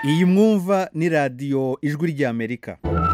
iyi mwumva ni radiyo ijwi ry'amerika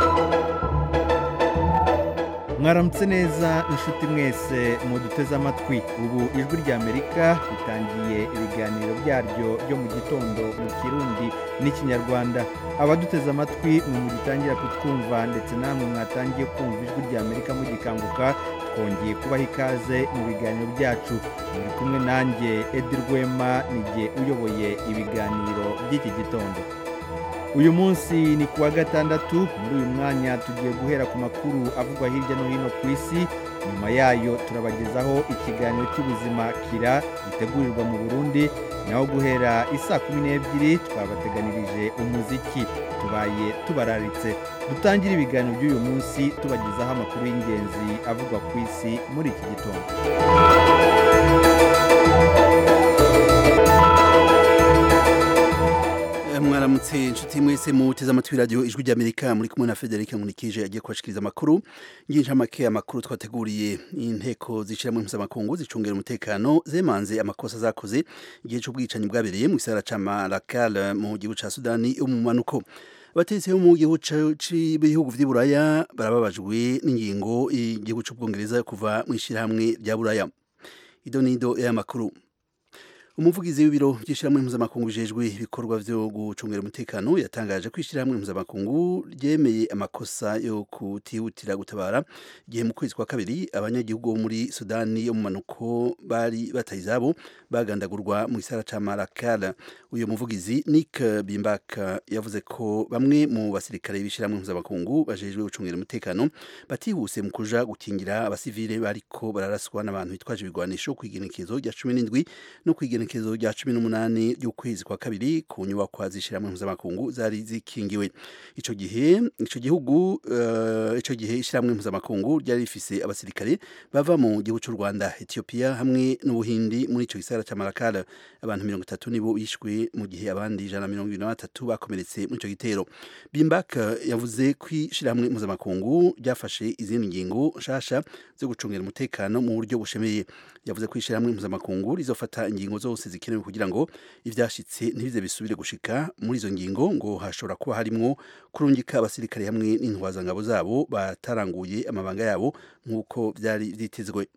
mwaramutse neza inshuti mwese muduteze amatwi ubu ijwi ry'amerika ritangiye ibiganiro byaryo byo mu gitondo mu kirundi n'ikinyarwanda abaduteze amatwi mwe mugitangira kutwumva ndetse namwe mwatangiye kumva ijwi ry'amerika mugikanguka twongeye kubaha ikaze mu biganiro byacu muri kumwe nanjye edi rwema nijye uyoboye ibiganiro by'iki gitondo uyu munsi ni kuwa gatandatu muri uyu mwanya tugiye guhera ku makuru avugwa hirya no hino ku isi nyuma yayo turabagezaho ikiganiro cy'ubuzima kira gitegurirwa mu burundi naho guhera isaa kumi n'ebyiri twabateganirije umuziki tubaye tubararitse dutangire ibiganiro by'uyu munsi tubagezaho amakuru y'ingenzi avugwa ku isi muri iki gitondo mwaramutse inshuti mwese muteze amatwi radiyo ijwi ry'amerika muri kumwe na frederic nkunikije agiye kubashikiriza amakuru nginshamake amakuru twateguriye inteko zishyiramo mpuzamakungu zicungira umutekano zemanze amakosa zakoze igihe cy'ubwicanyi bwabereye mu gisagara ca marakal mu gihugu ca sudani yo mu manuko abategetsi bo mu gihugu cy'ibihugu vy'i buraya barababajwe n'ingingo igihugu c'ubwongereza kuva mu ishyirahamwe rya buraya ido nido y'amakuru umuvugizi w'ibiro by'ishyirahamwe mpuzamakungu bijejwe ibikorwa byo gucungira umutekano yatangaje ko ishyirahamwe mpuzamakungu ryemeye amakosa yo kutihutira gutabara igihe mu kwezi kwa kabiri abanyagihugu bo muri sudani yo mu manuko bari bataye izabo bagandagurwa mu gisara ca marakal uyu muvugizi nick bimbak yavuze ko bamwe mu basirikare b'ishyirahamwe mpuzamakungu bajejwe gucungira umutekano batihuse mu kuja gukingira abasivile bariko bararaswa n'abantu bitwaje ibigwanisho kw'igenekezo rya cumi n'indwi no kw'igenekezo igenekezo rya cumi n'umunani ry'ukwezi kwa kabiri ku nyubakwa z'ishyirahamwe mpuzamakungu zari zikingiwe ico gihe ico gihugu uh, ico gihe ishyirahamwe mpuzamakungu ryari rifise abasirikare bava mu gihugu cy'u Rwanda Ethiopia hamwe n'Ubuhindi muri ico gisagara ca Malakal abantu mirongo itatu nibo bishwe mu gihe abandi ijana na mirongo ibiri na batatu bakomeretse muri ico gitero Bimbak yavuze ko ishyirahamwe mpuzamakungu ryafashe izindi ngingo nshasha zo gucungira umutekano mu buryo bushemeye yavuze ko ishyirahamwe mpuzamakungu rizofata ingingo zose zikenewe kugira ngo ivyashitse ntibize bisubire gushika muri izo ngingo ngo hashobora kuba harimwo kurungika abasirikare hamwe n'intwazangabo zabo bataranguye amabanga yabo nk'uko vyari vyitezwe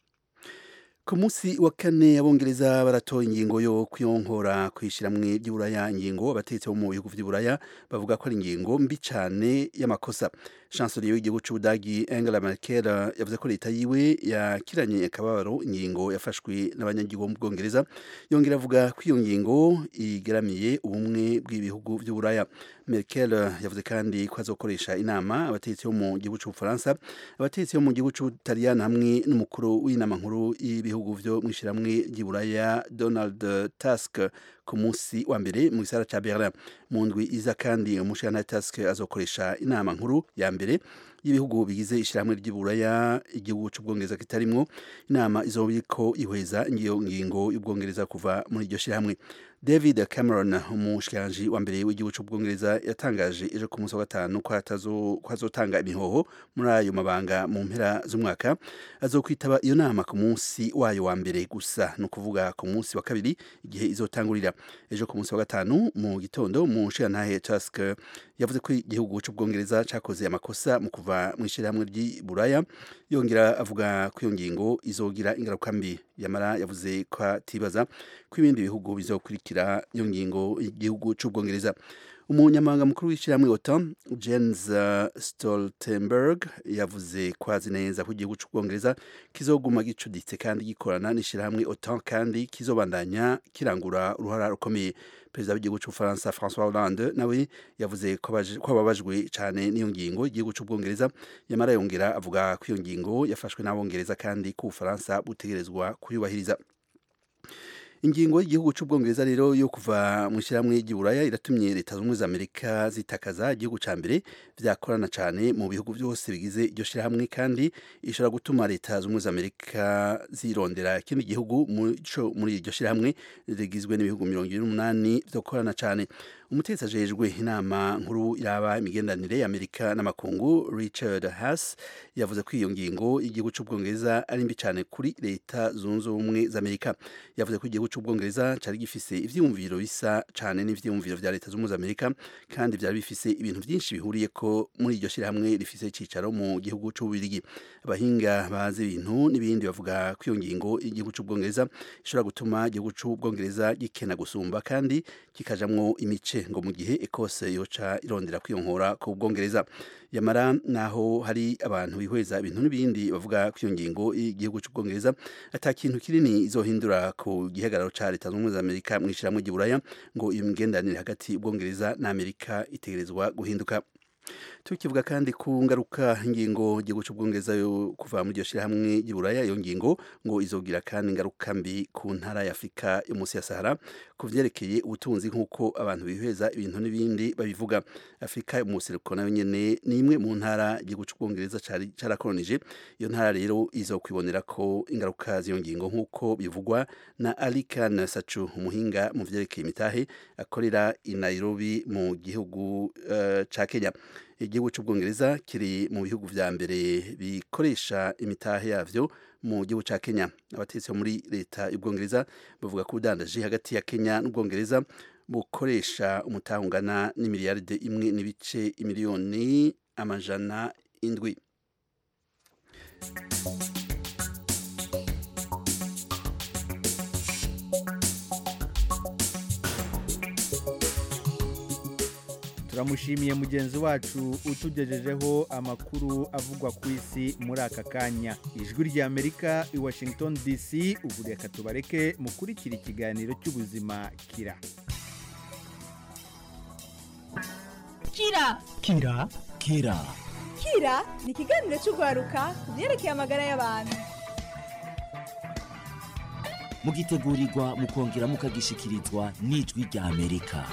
ku munsi wa kane abongereza baratoye ingingo yo kwiyonkora kwishiramwe ry'uburaya ingingo abategetsi bo mu bihugu vy'uburaya bavuga ko ari ingingo mbi cane y'amakosa chancelier w'igihugu c'ubudagi angela merkel yavuze ko leta yiwe yakiranye akababaro ingingo yafashwe n'abanyagihugu mu bwongereza yongera avuga ko iyo ngingo igeramiye ubumwe bw'ibihugu vy'uburaya merkel yavuze kandi ko azokoresha inama abategetsi bo mu gihugu c'ubufaransa abategetsi bo mu gihugu c'ubutaliyani hamwe n'umukuru w'inama nkuru y'ibihugu vyo mw'ishiramwe ry'iburaya donald tusk ku munsi wa mbere mu gisara ca berlin mu ndwi iza kandi umushana tusk azokoresha inama nkuru ya mbere y'ibihugu bigize ishyirahamwe ry'iburaya igihugu c'ubwongereza kitarimwo inama izobiko ihweza ngiyo ngingo y'ubwongereza kuva muri iryo shyirahamwe david cameron umushikiranji wa mbere w'igihugu c'ubwongereza yatangaje ejo ku munsi wa gatanu ko azotanga imihoho muri ayo mabanga mu mpera z'umwaka azokwitaba iyo nama ku munsi wayo wa mbere gusa ni ukuvuga ku munsi wa kabiri igihe izotangurira ejo ku munsi wa gatanu mu gitondo mu nshirantahe tusk yavuze ko igihugu c'ubwongereza cakoze amakosa mu kuva mu ishyirahamwe ry'iburaya yongera avuga ko iyo ngingo izogira ingaruka mbi yamara yavuze ko atibaza ko ibindi bihugu bizokurikira iyo ngingo igihugu c'ubwongereza umunyamabanga mukuru w'ishyirahamwe otan jens stoltenberg yavuze ko azi neza ko igihugu c'ubwongereza kizoguma gicuditse kandi gikorana n'ishyirahamwe otan kandi kizobandanya kirangura uruhara rukomeye perezida w'igihugu c'ubufaransa françois hollande nawe yavuze ko ababajwe cyane n'iyo ngingo igihugu c'ubwongereza yamara yongera avuga ko iyo ngingo yafashwe n'abongereza kandi ko ubufaransa butegerezwa kuyubahiriza ingingo y'igihugu c'ubwongereza rero yo kuva mu ishyirahamwe ry'iburaya iratumye leta zunze za amerika zitakaza igihugu ca mbere vyakorana cane mu bihugu byose bigize iryo shyirahamwe kandi ishobora gutuma leta zunze za amerika zirondera ikindi gihugu muri iryo shyirahamwe rigizwe n'ibihugu mirongo ibiri n'umunani vyokorana cane umutetsi ajejwe inama nkuru iraba imigenderanire y'amerika n'amakungu richard haas yavuze ko iyo ngingo y'igihugu cy'ubwongereza ari mbi cyane kuri leta zunze ubumwe z'amerika yavuze ko igihugu cy'ubwongereza cyari gifise ivyiyumviro bisa cyane n'ivyiyumviro vya leta zunze ubumwe z'amerika kandi byari bifise ibintu byinshi bihuriye ko muri iryo shyirahamwe rifise icicaro mu gihugu cy'ububirigi abahinga bazi ibintu n'ibindi bavuga ko iyo ngingo y'igihugu cy'ubwongereza ishobora gutuma igihugu cy'ubwongereza gikena gusumba kandi kikajamwo imice ngo mu gihe ekose yoca irondera kwiyonkora ku bwongereza yamara naho hari abantu bihweza ibintu n'ibindi bavuga ko iyo ngingo y'igihugu cy'ubwongereza ata kintu kinini izohindura ku gihagararo ca leta zunze ubumwe za amerika mu ishyirahamwe ry'iburaya ngo iyo migenderanire hagati y'ubwongereza na amerika itegerezwa guhinduka tukivuga kandi ku ngaruka ingingo igihugu cy'ubwongereza yo kuva muri iryo shyirahamwe ry'iburaya iyo ngingo ngo izogira kandi ingaruka mbi ku ntara ya afurika yo munsi ya sahara ku vyerekeye ubutunzi nk'uko abantu bihweza ibintu n'ibindi babivuga afurika yo munsi nayo nyene ni imwe mu ntara igihugu cy'ubwongereza carakolonije iyo ntara rero izokwibonera ko ingaruka z'iyo ngingo nk'uko bivugwa na alikan sachu umuhinga mu vyerekeye imitahe akorera i nairobi mu gihugu uh, ca kenya igihugu cy'ubwongereza kiri mu bihugu vya mbere bikoresha imitahe yavyo mu gihugu ca Kenya abatetsi bo muri leta y'ubwongereza bavuga ko udandaje hagati ya Kenya n'ubwongereza bukoresha umutahe ungana n'imiliyaride imwe n'ibice imiliyoni amajana indwi turamushimiye mugenzi wacu utugejejeho amakuru avugwa ku isi muri aka kanya ijwi ry'amerika i washington dc ubu reka tubareke mukurikira ikiganiro cy'ubuzima kira kira kira kira kira ni ikiganiro cy'urwaruka ku byerekeye amagara y'abantu mugitegurirwa mukongera mukagishikirizwa n'ijwi rya amerika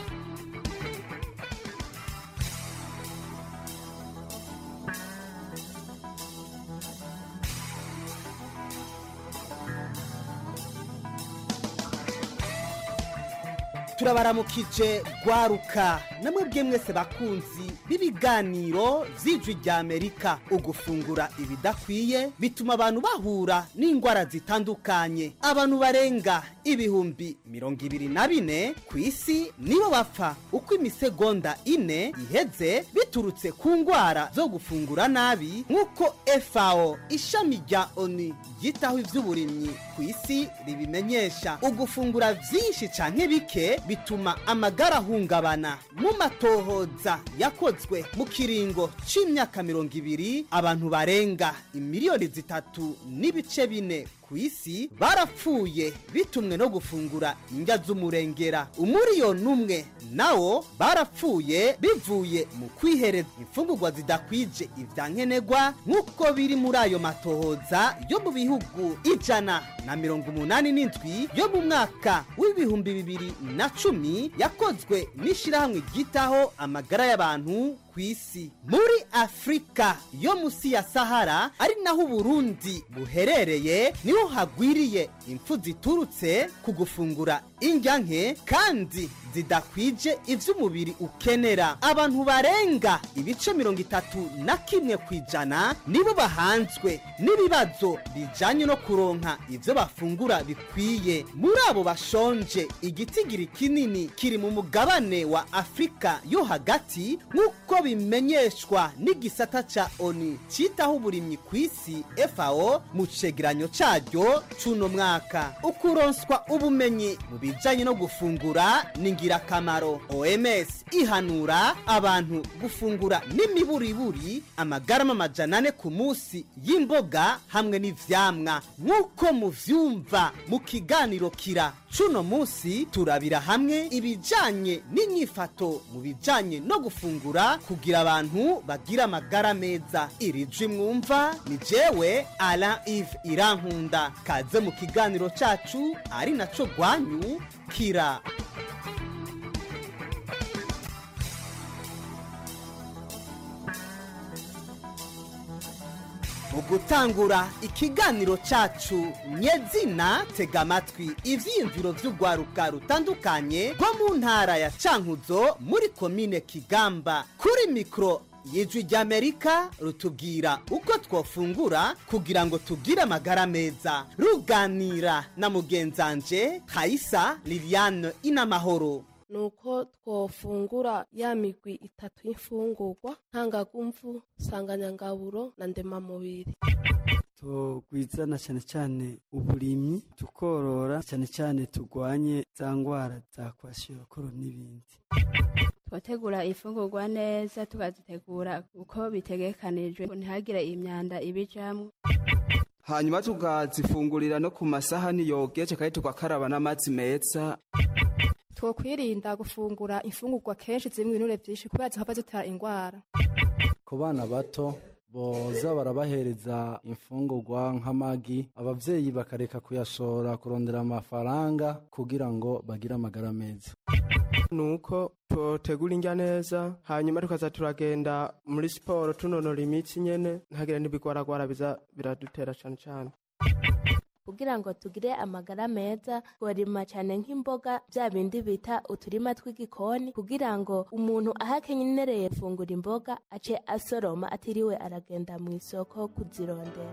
turabaramukije gwaruka namwe bwe mwese bakunzi b'ibiganiro vy'ijwi rya amerika ugufungura ibidakwiye bituma abantu bahura n'indwara zitandukanye abantu barenga ibihumbi mirongo ibiri na bine ku isi nibo bapfa uko imisegonda ine iheze biturutse ku ndwara zo gufungura nabi nk'uko fao ishami rya oni ryitaho ivy'uburimyi ku isi ribimenyesha ugufungura vyinshi canke bike bituma amagara ahungabana mu matohoza yakozwe mu kiringo c'imyaka mirongo ibiri abantu barenga imiliyoni zitatu n'ibice bine ku isi barapfuye bitumwe no gufungura indya z'umurengera umuriyoni umwe nawo barapfuye bivuye mu kwihereza imfungurwa zidakwije ibya nkenerwa nk'uko biri muri ayo matohoza yo mu bihugu ijana na mirongo umunani n'indwi yo mu mwaka w'ibihumbi bibiri na cumi yakozwe n'ishyirahamwe ryitaho amagara y'abantu ku isi muri afurika yo munsi ya sahara ari naho uburundi buherereye niho hagwiriye impfu ziturutse ku gufungura indya nke kandi zidakwije ivy'umubiri ukenera abantu barenga ibice mirongo itatu na kimwe ku ijana nibo bahanzwe n'ibibazo bijanye no kuronka ivyo bafungura bikwiye muri abo bashonje igitigiri kinini kiri mu mugabane wa afurika yo hagati nk'uko bimenyeshwa n'igisata ca oni citaho uburimyi ku isi fao mu cegeranyo caryo c'uno mwaka ukuronswa ubumenyi mu bijanye no gufungura ni ingirakamaro oms ihanura abantu gufungura n'imiburiburi amagarama amajana ane ku munsi y'imboga hamwe n'ivyamwa nk'uko muvyumva mu kiganiro kira cuno munsi turabira hamwe ibijanye n'inyifato mu bijanye no gufungura kugira abantu bagira amagara meza iri jwi mwumva ni jewe ala ive irankunda kaze mu kiganiro cacu ari naco rwanyu kira mu gutangura ikiganiro cacu nyezina tega amatwi ivyiyumviro vy'urwaruka rutandukanye rwo mu ntara ya cankuzo muri komine kigamba kuri mikoro y'ijwi ry'amerika rutubwira uko twofungura kugira ngo tugire amagara meza ruganira na mugenzanje hayisa liliane inamahoro nuko twofungura ya migwi itatu y'imfungurwa ntangagumvu nsanganyangaburo na ndemamubiri tugwizana cyane cyane uburimyi tukorora cyane cyane turwanye za ndwara za kwashiokoro n'ibindi twategura ifungurwa neza tukazitegura uko bitegekanijwe ntihagire imyanda ibijamwo hanyuma tukazifungurira no ku masahani yogeje kandi tugakaraba n'amazi meza twokwirinda gufungura imfungurwa kenshi zirimo ibinure byinshi kubera zihava zitera indwara ku bana bato boza barabahereza imfungurwa nk'amagi abavyeyi bakareka kuyashora kurondera amafaranga kugira ngo bagire amagara meza nuko tutegura indya neza hanyuma tukaza turagenda muri siporo tunonora imitsi nyene ntagire n'ibigwaragwara biza biradutera cane cane kugira ngo tugire amagara meza tworima cyane nk'imboga bya bindi bita uturima tw'igikoni kugira ngo umuntu aho akenyereye gufungura imboga ace asoroma atiriwe aragenda mu isoko kuzirondera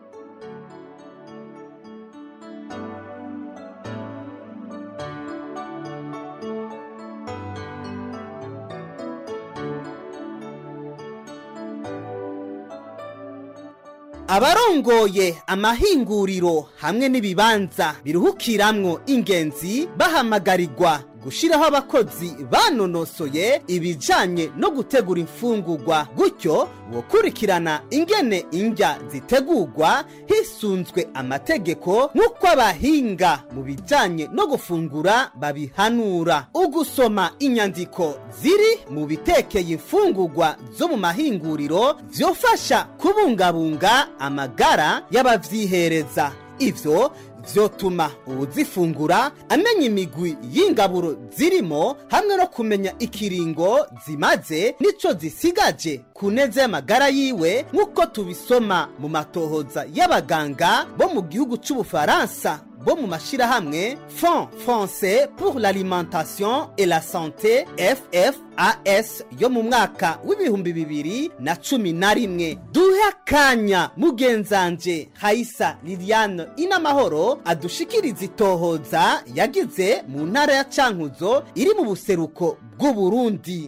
abarongoye amahinguriro hamwe n'ibibanza biruhukiramwo ingenzi bahamagarirwa gushiraho abakozi banonosoye ibijanye no gutegura imfungurwa gutyo gukurikirana ingene indya zitegurwa hisunzwe amategeko nk'uko abahinga mu bijanye no gufungura babihanura ugusoma inyandiko ziri mu bitekeye imfungurwa zo mu mahinguriro vyofasha kubungabunga amagara y'abavyihereza ivyo vyotuma uwuzifungura amenya imigwi y'ingaburo zirimo hamwe no kumenya ikiringo zimaze nico zisigaje ku neza y'amagara yiwe nk'uko tubisoma mu matohoza y'abaganga bo mu gihugu c'ubufaransa bo mu mashirahamwe fond français pour l'alimentation et la santé ffas yo mu mwaka w'ibihumbi bibiri na cumi na rimwe duhe akanya mugenzanje hayisa liliane inamahoro adushikiriza itohoza yagize mu ntara ya cankuzo iri mu buseruko bw'uburundi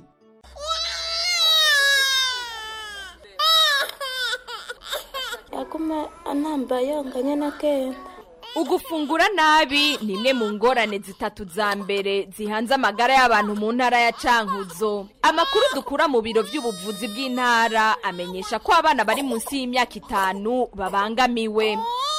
yaguma anamba yonganye na kenda ugufungura nabi ni imwe mu ngorane zitatu za mbere zihanze amagara y'abantu mu ntara ya cankuzo amakuru dukura mu biro by'ubuvuzi bw'intara amenyesha ko abana bari munsi y'imyaka itanu babangamiwe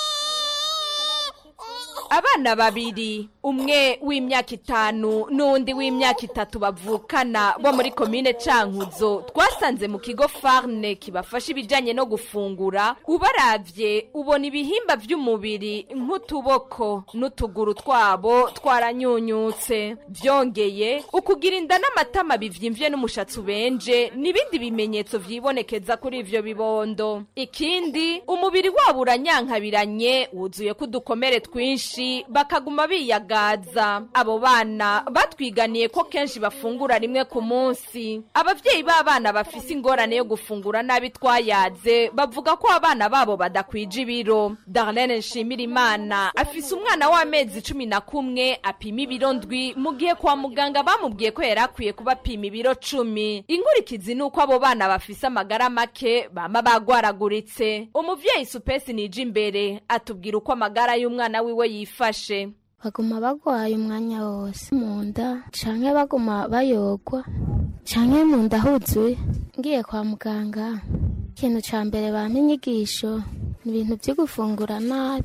abana babiri umwe w'imyaka itanu n'undi w'imyaka itatu bavukana bo muri komine cankuzo twasanze mu kigo farne kibafasha ibijyanye no gufungura ubaravye ubona ibihimba by'umubiri nk'utuboko n'utuguru twabo twaranyunyutse byongeye ukugira inda n'amatama bivyimvye n'umushatsi ubenje n'ibindi bimenyetso vyibonekeza kuri ivyo bibondo ikindi umubiri wabo uranyankabiranye wuzuyeko udukomere twinshi bakaguma biyagaza abo bana batwiganiye ko kenshi bafungura rimwe ku munsi abavyeyi b'abana bafise ingorane yo gufungura nabi twayaze bavuga ko abana babo badakwije ibiro darlene nshimirimana afise umwana w'amezi cumi na kumwe apima ibiro ndwi mu gihe kwa muganga bamubwiye ko yari akwiye kuba apima ibiro cumi inkurikizi ni uko abo bana bafise amagara make bama bagwaraguritse umuvyeyi supesi nije imbere atubwira uko amagara y'umwana wiwe yifashe baguma bagwaye umwanya wose mu nda canke baguma bayogwa canke mu nda huzuye ngiye kwa muganga ikintu ca mbere bampa inyigisho ni ibintu vyo gufungura nabi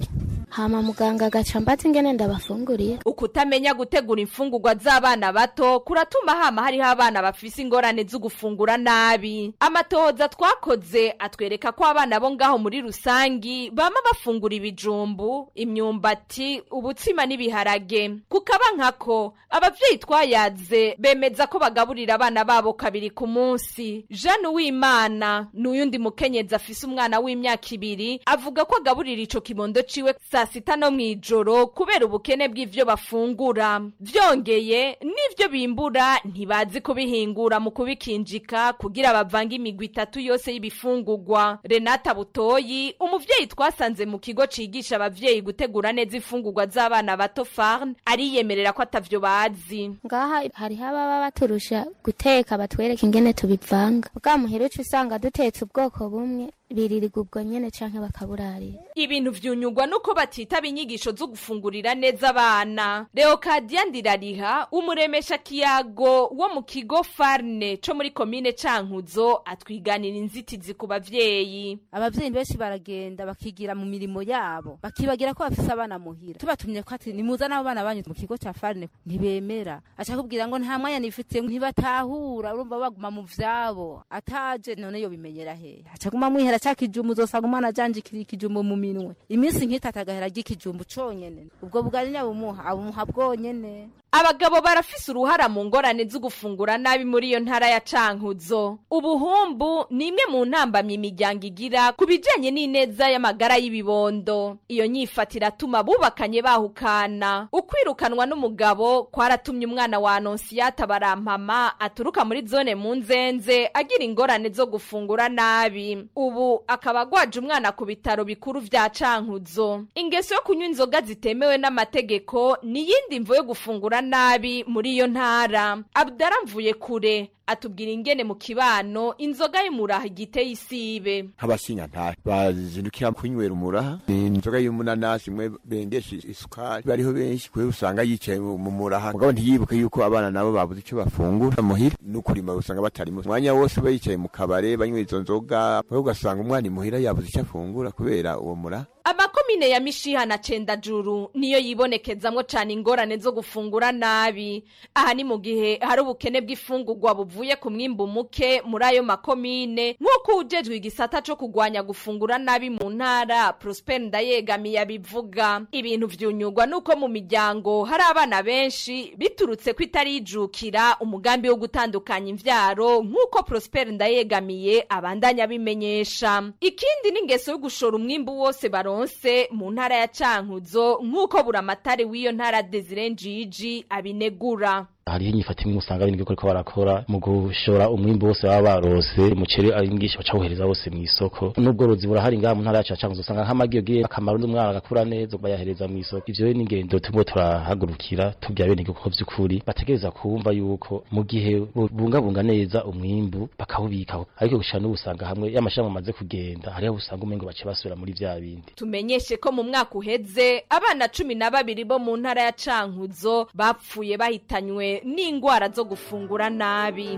hama muganga agaca mbaza ingene ndabafunguriye ukutamenya gutegura imfungurwa z'abana bato kuratuma hama hariho abana bafise ingorane zo gufungura nabi amatohoza twakoze atwereka ko abana bo ngaho muri rusangi bama bafungura ibijumbu imyumbati ubutsima n'ibiharage kukaba nkako abavyeyi twayaze bemeza ko bagaburira abana babo kabiri ku munsi jeanne uwimana ni uyundi mukenyezi afise umwana w'imyaka ibiri avuga ko agaburira ico kibondo ciwe saa sita no mw'ijoro kubera ubukene bw'ivyo bafungura vyongeye n'ivyo bimbura ntibazi kubihingura mu kubikinjika kugira bavange imigwi itatu yose y'ibifungurwa renata butoyi umuvyeyi twasanze mu kigo cigisha abavyeyi gutegura neza imfungurwa z'abana bato farn ariyemerera ko atavyo bazi ngaha hariho ababa baturusha guteka batwereka ingene tubivanga bwa muhira uca usanga dutetse ubwoko bumwe biririrwa ubwo nyene canke bakaburarira ibintu vyunyugwa nuko batitaba inyigisho zo gufungurira neza abana leokadiya ndirariha umuremesha kiyago wo mu kigo farne co muri komine cankuzo atwiganira inzitizi ku bavyeyi abavyeyi benshi baragenda bakigira mu mirimo yabo bakibagira ko bafise abana muhira tubatumye ko ati nimuzane abo bana banyu mu kigo ca farne ntibemera aca kubwira ngo nta mwanya nifite ntibatahura urumva baguma mu vyabo ataje none yo bimenyera hehe aca guma mwihera ca kijumbu uzosanga umwana ajanjikira ikijumbu mu minwe iminsi nk'itatu agahera ry'ikijumbu conyene ubwo bwari nyabumuha abumuha bwonyene abagabo barafise uruhara mu ngorane zo gufungura nabi muri iyo ntara ya cankuzo ubuhumbu ni imwe mu ntambamye imiryango igira ku bijanye n'ineza y'amagara y'ibibondo iyo nyifata iratuma bubakanye bahukana ukwirukanwa n'umugabo kwaratumye umwana wa anonsiyata barampama aturuka muri zone mu nzenze agira ingorane zo gufungura nabi ubu akaba agwaje umwana ku bitaro bikuru vya cankuzo ingeso yo kunywa inzoga zitemewe n'amategeko ni iyindi mvo yo gufungura nabi muri iyo ntara abdara mvuye kure atubwira ingene mu kibano inzoga y'umuraha igiteye isibe nk'abasinyantari bazindukira kunywera umuraha ni inzoga y'umunanasi imwe bengesha isukari bariho benshi kubera usanga yicaye mu muraha mugabo ntiyibuke yuko abana nabo babuze icyo bafungura muhira n'ukurima usanga batari mu mwanya wose ba yicaye mu kabare banywa izo nzoga mugabo ugasanga umwana imuhira yabuze icyo afungura kubera uwo muraha amakomine ya mishiha na cendajuru niyo yibonekezamwo cane ingorane zo gufungura nabi aha ni mu gihe hari ubukene bw'ifungurwa buvuye ku mwimbu muke muri ayo makomine nk'uko ujejwe igisata co kugwanya gufungura nabi mu ntara prosper ndayegamiye abivuga ibintu vyunyugwa nuko mu miryango hari abana benshi biturutse ko itarijukira umugambi wo gutandukanya imvyaro nk'uko prosper ndayegamiye abandanya abimenyesha ikindi n'ingeso yo gushora umwimbu wose baronse mu ntara ya cankuzo nk'uko buramatari w'iyo ntara desire njiji abinegura hariho inyifata imwe usanga bindi ko barakora mu gushora umwimbu wose baba barose umuceri ari mwinshi bacawuhereza wose mu isoko n'ubworozi burahari ngaha mu ntara yacu ya cankuzo usanga nk'amagi yogiye akamaro n'umwana agakura neza bayahereza mu isoko ivyo rero n'ingendo turimo turahagurukira tubwira bene ko vy'ukuri bategereza kumva yuko mu gihe bungabunga neza umwimbu bakawubikaho ariko gushira n'ubu usanga hamwe y'amashami amaze kugenda hariho usanga umengo bace basubira muri vya bindi tumenyeshe ko mu mwaka uheze abana cumi na babiri bo mu ntara ya cankuzo bapfuye bahitanywe n'indwara zo gufungura nabi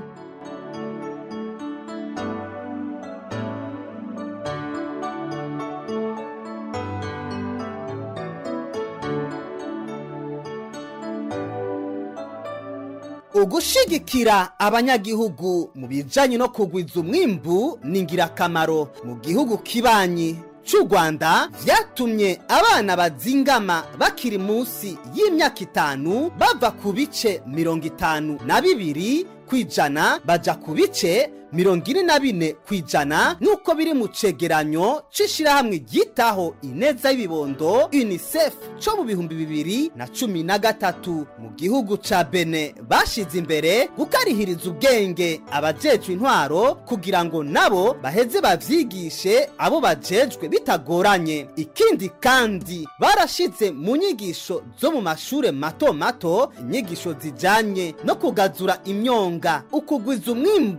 ugushigikira abanyagihugu mu bijanye no kugwiza umwimbu ni ingirakamaro mu gihugu kibanyi cy'u rwanda vyatumye abana bazingama bakiri munsi y'imyaka itanu bava ku bice mirongo itanu na bibiri ku ijana baja ku bice mirongo ine na bine ku ijana nk'uko biri mu cegeranyo c'ishirahamwe ryitaho ineza y'ibibondo unicef co mu bihumbi bibiri na cumi na gatatu mu gihugu ca bene bashize imbere gukarihiriza ubwenge abajejwe intwaro kugira ngo nabo baheze bavyigishe abo bajejwe bitagoranye ikindi kandi barashize mu nyigisho zo mu mashure mato mato inyigisho zijanye no kugazura imyonga ukugwiza umwimbu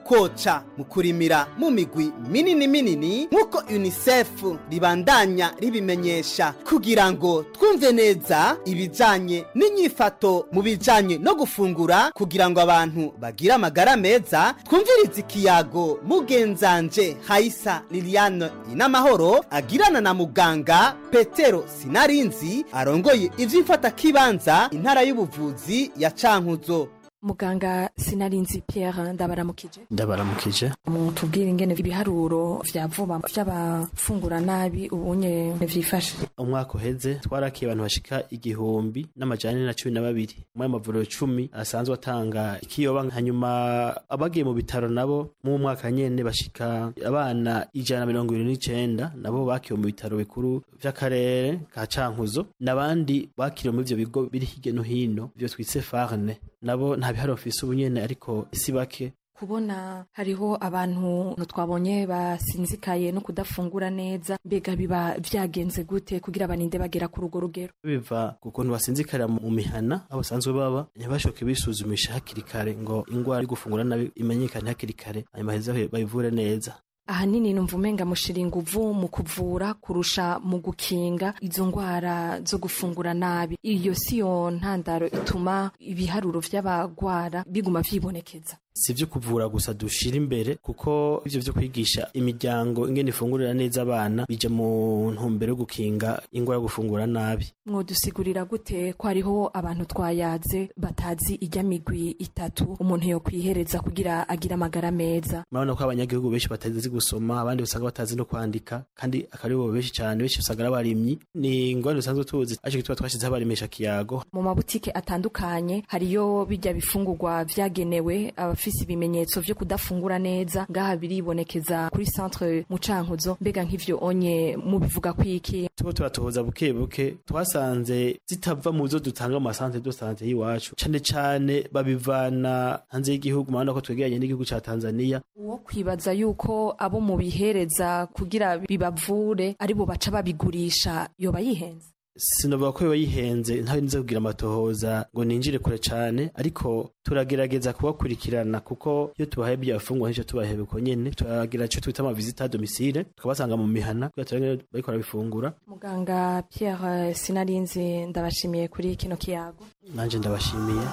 ukoca mu kurimira mu migwi minini minini nk'uko unicef ribandanya ribimenyesha kugira ngo twumve neza ibijanye n'inyifato mu bijanye no gufungura kugira ngo abantu bagire amagara meza twumvirize ikiyago mugenzanje hayisa liliane inamahoro agirana na muganga petero sinarinzi arongoye ivy'imfatakibanza intara y'ubuvuzi ya cankuzo muganga sinarinzi Pierre ndabaramukije ndabaramukije mutubwire ingene ibiharuro vya vuba vy'abafungura nabi ubunye vyifashe umwaka uheze twarakiye abantu bashika igihumbi n'amajana na cumi na babiri muri amavuriro cumi asanzwe atanga ikiyoba hanyuma abagiye mu bitaro nabo mu mwaka nyene bashika abana ijana na mirongo ibiri n'icenda nabo bakiwe mu bitaro bikuru vy'akarere ka cankuzo n'abandi bakiriwe muri ivyo bigo biri hirya no hino ivyo twise farne nabo nta bihari bafise ubunyene ariko si bake kubona hariho abantu twabonye basinzikaye no kudafungura neza mbega biba vyagenze gute kugira baninde bagera ku rugo rugero biva ku kuntu basinzikarira mu mihana aho basanzwe baba ntibashoke bisuzumisha hakiri kare ngo ingwara yo gufungura nabi imenyekane hakiri kare hanyuma heza bayivure neza ahanini numva umenga mushira inguvu mu kuvura kurusha mu gukinga izo ngwara zo gufungura nabi iyo siyo ntandaro ituma ibiharuro vy'abagwara biguma vyibonekeza si vyo kuvura gusa dushira imbere kuko ivyo vyo kwigisha imiryango ingene ifungurira neza abana bija mu ntumbero yo gukinga ingwara yo gufungura nabi mwodusigurira gute ko hariho abantu twayaze batazi ijya migwi itatu umuntu yo kwihereza kugira agire amagara meza murabona ko abanyagihugu benshi batazi gusoma abandi usanga batazi no kwandika kandi akari bo benshi cyane benshi usanga ari abarimyi ni ingwara dusanzwe tuzi aje gituma twashizeho abarimisha kiyago mu mabutike atandukanye hariyo bijya bifungurwa vyagenewe abafise ibimenyetso vyo kudafungura neza ngaha biribonekeza kuri centre mu cankuzo mbega nk'ivyo onye mubivuga kwiki tuko turatohoza buke buke twasanze zitava mu zo dutanga mu masantere de sante y'iwacu cane cane babivana hanze y'igihugu murabona ko twegeranye n'igihugu ca tanzania uwo kwibaza yuko abo mubihereza kugira bibavure aribo baca babigurisha yoba yihenze sinovuga ko biba yihenze ntawe nize kugira amatohoza ngo ninjire kure cane ariko turagerageza kubakurikirana kuko iyo tubahaye byafungwa nk'icyo tubahaye uko nyene turagira ico twita amavizita domicile tukabasanga mu mihana kugira turabe bariko barabifungura muganga Pierre Sinarinzi ndabashimiye kuri kino kiyago nanje ndabashimiye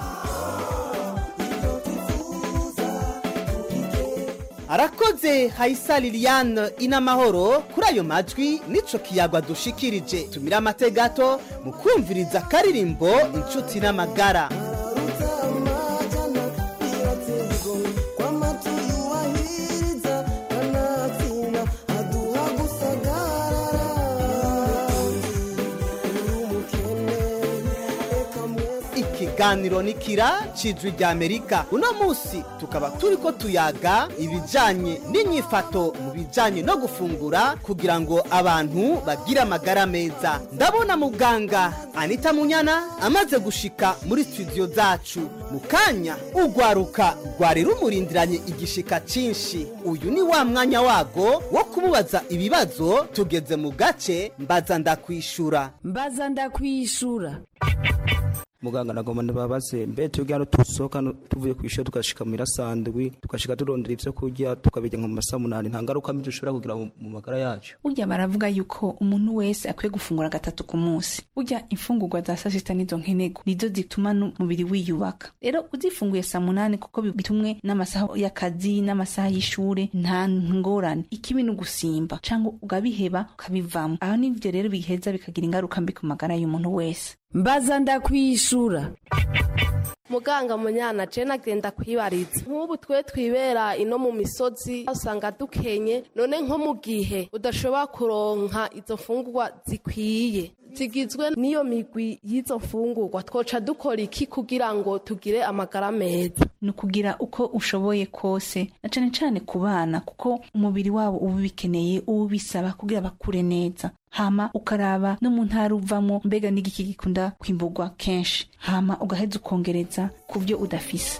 arakoze hayisa liliane inamahoro kuri ayo majwi nico kiyagwa dushikirije tumira amate gato mu kumviriza akaririmbo inshuti n'amagara ikiganiro ni kira cijwi rya amerika uno munsi tukaba turiko tuyaga ibijanye n'inyifato mu bijanye no gufungura kugira ngo abantu bagire amagara meza ndabona muganga anita munyana amaze gushika muri studio zacu mu kanya ugwaruka rwari rumurindiranye igishika cinshi uyu ni wa mwanya wago wo kumubaza ibibazo tugeze mu gace mbaza ndakwishura mbaza ndakwishura muganga nagomba ndababaze mbe twebwe hano tusohoka no- tuvuye ku ishuri tugashika mu irasandwi tugashika turondera ivyo kurya tukabirya nka mu masaha munani nta ngaruka mbi dushobora kugira mu mu magara yacu burya baravuga yuko umuntu wese akwiye gufungura gatatu ku munsi burya imfungurwa za saa sita nizo nkenego nizo zituma n'umubiri wiyubaka rero uzifunguye saa munani kuko bi- bitumwe n'amasaha y'akazi n'amasaha y'ishure nta ngorane ikibi ni ugusimba cyangwa ugabiheba ukabivamo aho nivyo rero biheza bikagira ingaruka mbi ku magara y'umuntu wese mbaza ndakwishura muganga munyana je nagenda kwibariza nk'ubu twe twibera ino mu misozi usanga dukenye none nko mu gihe udashobora kuronka izo mfungurwa zikwiye zigizwe n'iyo migwi y'izo mfungurwa twoca dukora iki kugira ngo tugire amagara meza ni ukugira uko ushoboye kose na cane cane ku bana kuko umubiri wabo uba ubikeneye uba ubisaba kugira bakure neza hama ukaraba no mu ntara uvamo mbega n'igiki gikunda kwimburwa kenshi hama ugaheza ukongereza ku byo udafise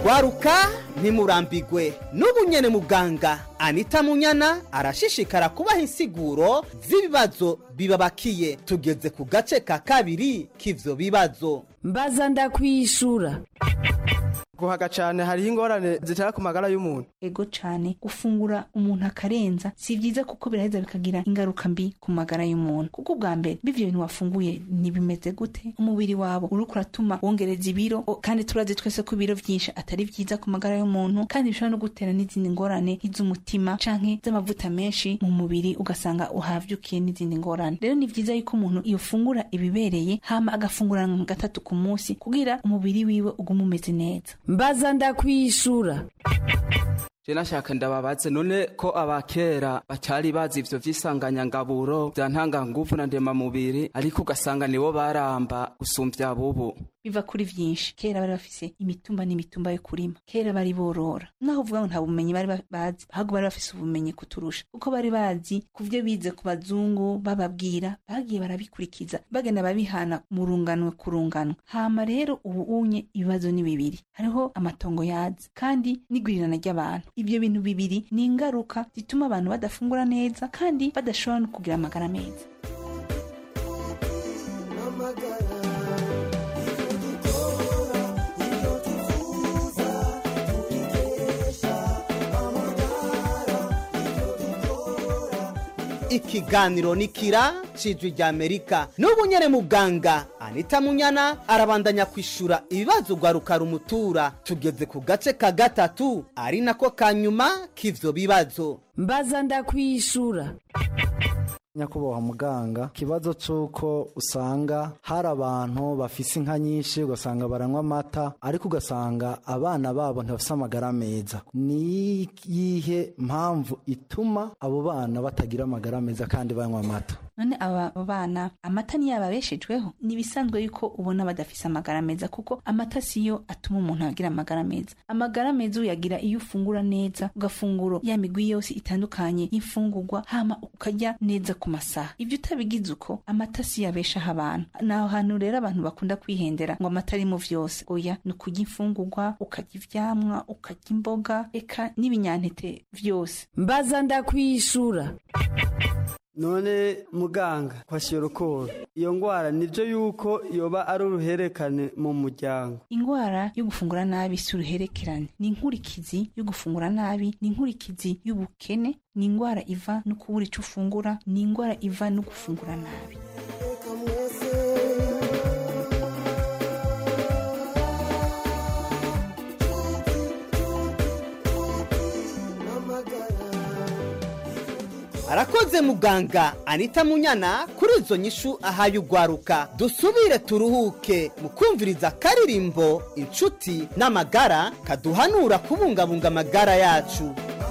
gwaruka ntimurambigwe n'ubu nyene muganga anita munyana arashishikara kubaha insiguro z'ibibazo bibabakiye tugeze ku gace ka kabiri k'ivyo bibazo mbaza ndakwishura guhaga cyane hariho ingorane zitera ku magara y'umuntu ego cyane gufungura umuntu akarenza si byiza kuko biraheza bikagira ingaruka mbi ku magara y'umuntu kuko ubwa mbere bivyo bintu wafunguye ntibimeze gute umubiri wabo uriko uratuma wongereza ibiro o- kandi turazi twese ko ibiro vyinshi atari vyiza ku magara y'umuntu kandi bishobora no gutera n'izindi ngorane nk'iz'umutima canke z'amavuta menshi mu mubiri ugasanga uhavyukiye n'izindi ngorane rero ni vyiza yuko umuntu yofungura ibibereye hama agafungura nka gatatu ku munsi kugira umubiri wiwe ugume umeze neza mbaza ndakwishura je nashaka ndababaze none ko abakera batari bazi ivyo vy'isanganyangaburo vya ntanganguvu na ndemamubiri ariko ugasanga nibo baramba gusumvya bubu biva kuri vyinshi kera bari bafise imitumba n'imitumba yo kurima kera bari borora naho uvuga ngo nta bumenyi bari ba- bazi ahubwo bari bafise ubumenyi kuturusha kuko bari bazi ku vyo bize ku bazungu bababwira bagiye barabikurikiza bagenda babihana mu runganwe ku runganwe hama rero ubu unye ibibazo ni bibiri hariho amatongo yazi kandi n'igwirirana ry'abantu ibyo bintu bibiri ni ingaruka zituma abantu badafungura neza kandi badashobora no kugira amagara meza ikiganiro ni kira cijwi rya amerika n'ubu nyene muganga anita munyana arabandanya kwishura ibibazo gwaruka rumutura tugeze ku gace ka gatatu ari nako ka nyuma k'ivyo bibazo mbaza ndakwishura nyakubahwa muganga ikibazo cy'uko usanga hari abantu bafise inka nyinshi ugasanga baranywa amata ariko ugasanga abana babo ntibafise amagara meza ni iyihe mpamvu ituma abo bana batagira amagara meza kandi banywa amata none aba bana amata niyo ababeshejweho ni ibisanzwe yuko ubona badafise amagara meza kuko amata siyo atuma umuntu agira amagara meza amagara meza uyagira iyo ufungura neza ugafungura ya migwi yose itandukanye y'imfungurwa hama ukarya neza ku masaha ibyo utabigize uko amata siyo abeshaho abantu ni aho hantu rero abantu bakunda kwihendera ngo amata arimo vyose oya ni ukurya imfungurwa ukarya ivyamwa ukarya imboga eka n'ibinyantete vyose mbaza ndakwishura none muganga kwashyira ukora iyo ndwara nibyo yuko yoba ari uruherekane mu muryango ingwara yo gufungura nabi si uruherekerane ni inkurikizi yo gufungura nabi ni inkurikizi y'ubukene ni ingwara iva no kubura ico ufungura ni ingwara iva no gufungura nabi arakoze muganga anita munyana kuri izo nyishu ahaye ugwaruka dusubire turuhuke mu kumviriza akaririmbo inshuti n'amagara kaduhanura kubungabunga amagara yacu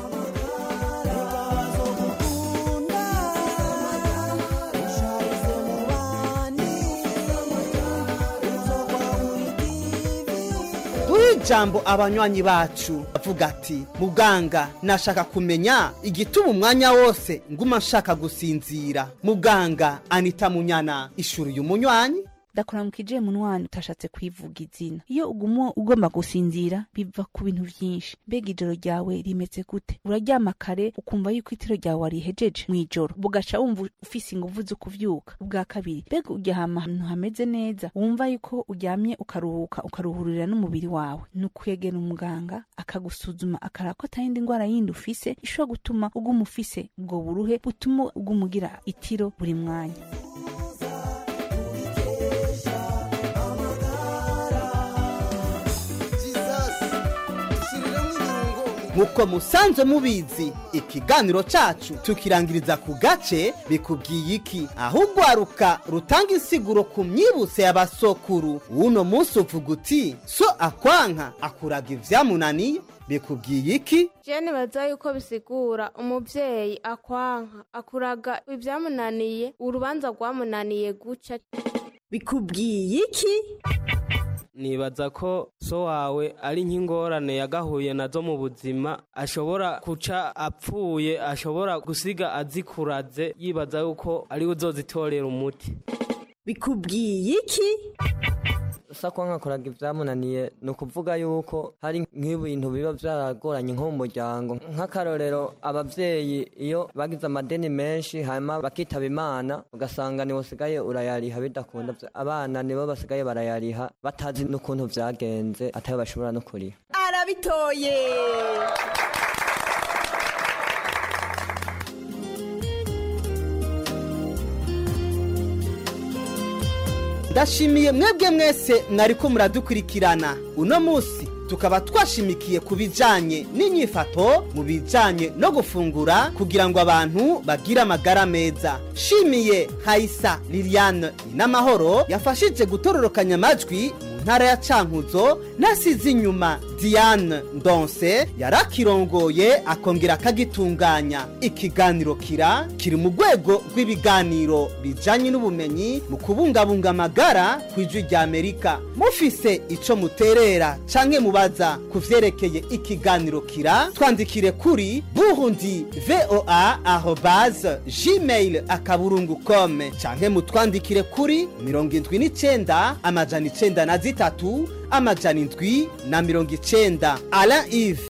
duhe ijambo abanywanyi bacu avuga ati muganga nashaka kumenya igituma umwanya wose nguma nshaka gusinzira muganga anita munyana ishuri uyu munywanyi ndakuramukije munwani utashatse kwivuga izina iyo uguma ugomba gusinzira biva ku bintu vyinshi mbega ijoro ryawe rimeze gute uraryama kare ukumva yuko itiro ryawe warihejeje mw'ijoro bugaca wumva ufise inguvu zo kuvyuka ubwa kabiri mbega uryama ahantu hameze neza wumva yuko uryamye ukaruhuka ukaruhurira n'umubiri wawe ni ukwegera umuganga akagusuzuma akaraba ko atayindi ndwara yindi ufise ishobora gutuma uguma ufise ubwo buruhe butuma uguma ugira itiro buri mwanya nk'uko musanzwe mubizi ikiganiro cacu tukirangiriza ku gace bikubwiye iki aho ugwaruka rutanga insiguro ku myibutse y'abasokuru uno munsi uvuga uti so akwanka akuraga ivyamunaniye bikubwiye iki jene baza yuko bisigura umuvyeyi akwanka akuraga ibyamunaniye urubanza rwamunaniye guca bikubwiye iki nibaza ko so wawe ari nk'ingorane yagahuye nazo mu buzima ashobora guca apfuye ashobora gusiga azikuraze yibaza yuko ari we uzozitorera umuti bikubwiye iki sa ko nkakoraga ibyamunaniye ni ukuvuga yuko hari nk'ibintu biba byaragoranye nko mu muryango nk'akarorero ababyeyi iyo bagize amadeni menshi hanyuma bakitaba imana ugasanga niwo usigaye urayariha bidakunda abana nibo basigaye barayariha batazi n'ukuntu byagenze atari bashobora no kuriha arabitoye ndashimiye mwebwe mwese mwariko muradukurikirana uno munsi tukaba twashimikiye ku bijanye n'inyifato mu bijanye no gufungura kugira ngo abantu bagire amagara meza shimiye hayisa liliane n'amahoro yafashije gutororokanya amajwi mu ntara ya cankuzo nasize inyuma diane ndonse yarakirongoye akongera akagitunganya ikiganiro kira kiri mu rwego rw'ibiganiro bijanye n'ubumenyi mu kubungabunga amagara ku ijwi rya amerika mufise ico muterera canke mubaza ku vyerekeye ikiganiro kira twandikire kuri burundi voa arobase gmail akaburungu com canke mutwandikire kuri mirongo indwi n'icenda amajana icenda na zitatu amajana indwi na mirongo icenda alain ive